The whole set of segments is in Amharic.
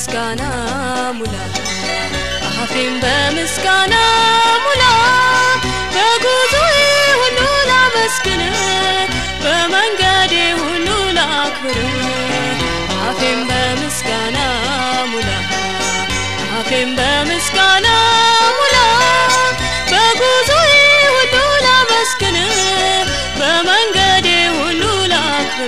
በምስጋና ሙላ አፌን በምስጋና ሙላ በጉዞዬ ሁሉ ላመስግን በመንገዴ ሁሉ ላክብር አፌን በምስጋና ሙላ አፌን በምስጋና ሙላ በጉዞዬ ሁሉ ላመስግን በመንገዴ ሁሉ ላክብር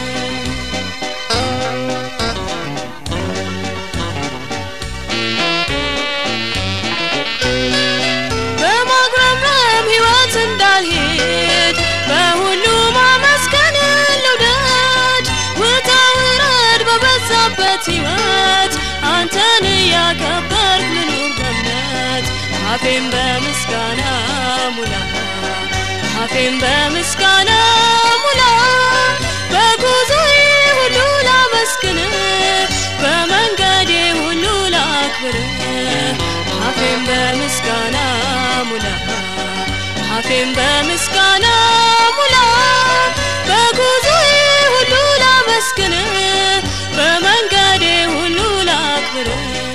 በማጉረምረም ሕይወት እንዳልሄድ በሁሉ ማመስገን ልውደድ ውጣ ውረድ በበዛበት ሕይወት አንተን እያከበርክ ልኑር በእምነት አፌን በምስጋና ሙላ አፌን በምስጋና ሙላ በጉዞዬ ሁሉ ላመስግን በመንገዴ ሁሉ ላክብር አፌን በምስጋና ሙላ አፌን በምስጋና ሙላ በጉዞዬ ሁሉ ላመስግን በመንገዴ ሁሉ ላክብር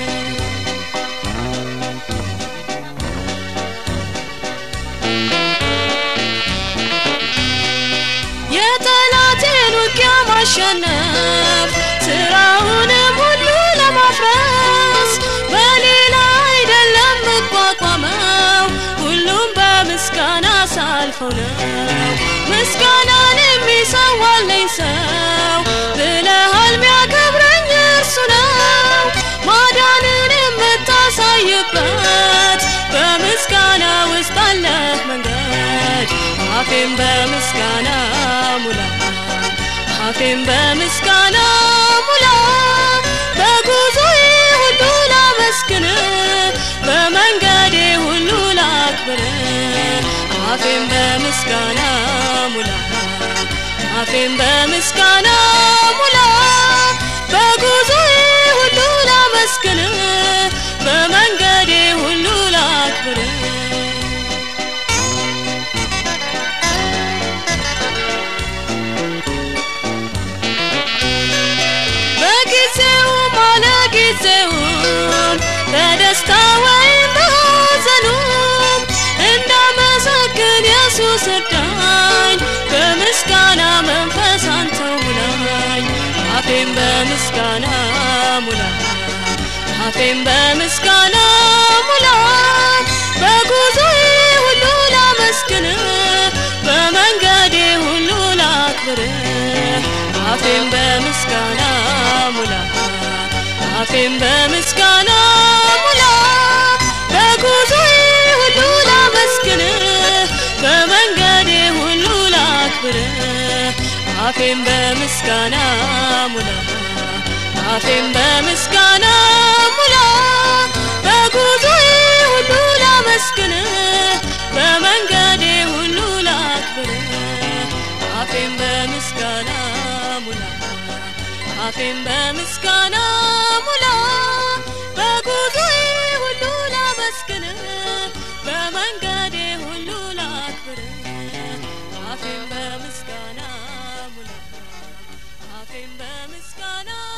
የጠላቴን ውጊያ ማሸነፍ ስራውንም ሁሉ ለማፍረስ በሌላ አይደለም መቋቋመው ሁሉም በምስጋና ሳልፈው ነው ምስጋናን የሚሰዋለኝ ሰው ብለሃል ሚያከብረኝ እርሱ ነው ማዳንን የምታሳይበት በምስጋና ውስጥ አለህ መንገድ አፌን በምስጋና ሙላ አፌን በምስጋና ሙላ በጉዞዬ ሁሉ ላመስግን በመንገዴ ሁሉ ላክብር አፌን በምስጋና ሙላ አፌን በምስጋና ሙላ በጉዞዬ ሁሉ ላመስግን በመንገዴ ሁሉ ላክብር በጊዜውም አለ ጊዜውም በደስታ ወይም በሐዘኑም እንዳመሰግን ኢየሱስ እርዳኝ በምስጋና መንፈስ አንተው ሙላኝ አፌን በምስጋና ሙላ አፌን በምስጋና ሙላ በጉዞዬ ሁሉ ላመስግን በመንገዴ ሁሉ ላክብር አፌን በምስጋና ሙላ አፌን በምስጋና ሙላ በጉዞዬ ሁሉ ላመስግን በመንገዴ ሁሉ ላክብር አፌን በምስጋና ሙላ አፌን በምስጋና ሙላ በጉዞዬ ሁሉ ላመስግን በመንገዴ ሁሉ ላክብር አፌን በምስጋና ሙላ አፌን በምስጋና ሙላ በጉዞዬ ሁሉ ላመስግን በመንገዴ ሁሉ ላክብር አፌን በምስጋና ሙላ አፌን በምስጋና